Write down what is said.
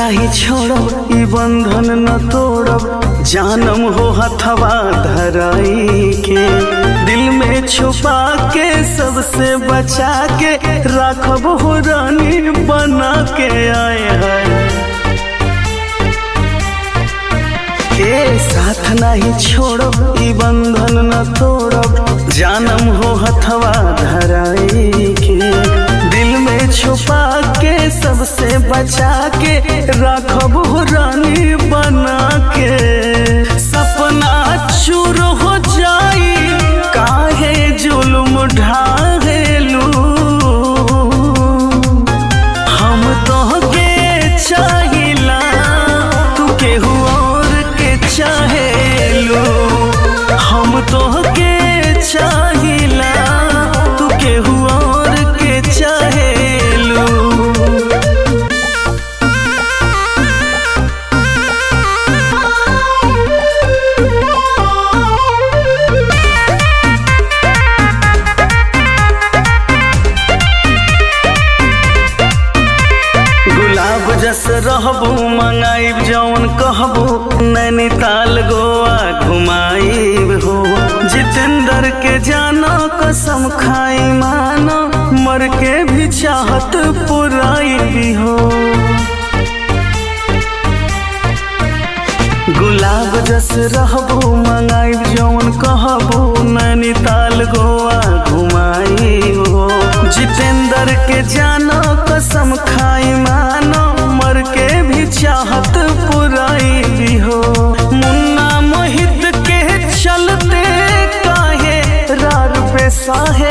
नाही छोड़ब ई बंधन न तोड़ब जानम हो हथवा धराई के दिल में छुपा के सबसे बचा के राखब हो रानी बना के आए हैं के साथ नहीं छोड़ब ई बंधन न तोड़ब जानम हो हथवा धराई के दिल में छुपा के सबसे बचा के राखब हो रानी बना के सपना चूर हो जाई काहे जुल्म ढाहेलू हम तोहके चाहिला तू केहू और के चाहेलू हम तोहके चाहिला तू केहू और के चाहेलू गुलाब जस रहबू मंगाइब जौन कहबू नैनीताल गोवा घुमाइब हो जितेंद्र के जानो कसम खाई मानो मर के भी चाहत पुराई हो गुलाब जस रहबू मंगाइब जौन कहबू नैनीताल गोवा घुमाई हो जितेंद्र के जानो कसम खाई मानो मर के भी चाहत पुराई भी हो मुन्ना मोहित के चलते काहे रार पे साहे